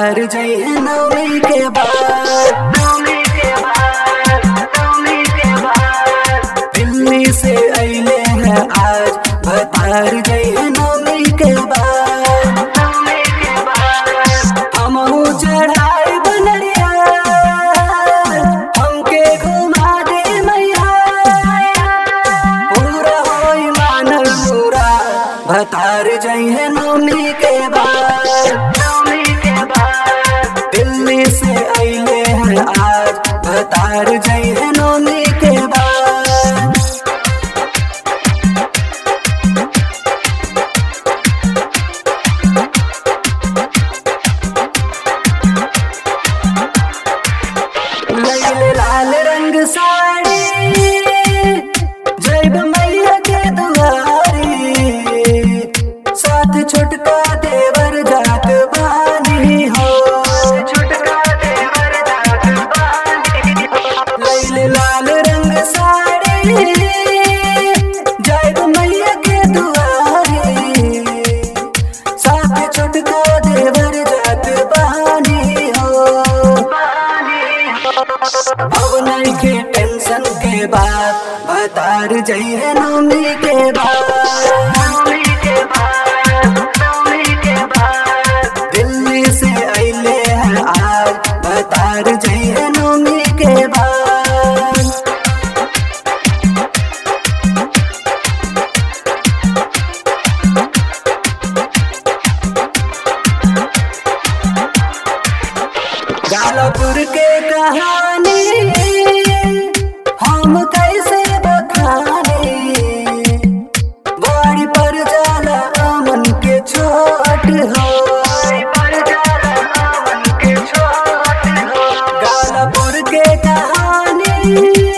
भतार जइहे नौमी के बाद नौमी के बाद नौमी के बाद दिल्ली से अइले हैं आज भतार जइहे नौमी के बाद नौमी के बाद हमहू चढ़ाई बनरिया हमके घुमा दे मैया पूरा होई मानल पूरा भतार जइहे नौमी के बाद नौमी के बाद दिल्ली से अइले हैं आज भतार जइहे नौमी के बाद लैले लाल रंग साड़ी जैब मैया के दुआरी साथ छोटका देवर जात बानी हो छोटका देवर जात बानी लैले लाल रंग साड़ी जैब मैया के दुआरी साथ छोटका देवर जात बानी हो अब नहीं के टेंशन के बाद भतार जइहे नौमी के बाद नौमी के बाद नौमी के बाद दिल्ली से अइले हैं आज भतार जइहे नौमी के बाद गालापुर के कहानी हम कैसे बखानी बाड़ी पर जाला अमन के छोट हो गालापुर के कहानी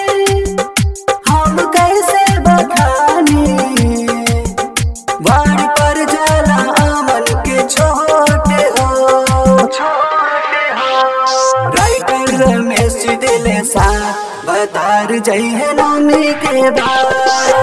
हम कैसे बखानी बाड़ी पर जाला अमन के छोट हो राइटर रमेश दिले सा बतार जइहे नौमी के बाद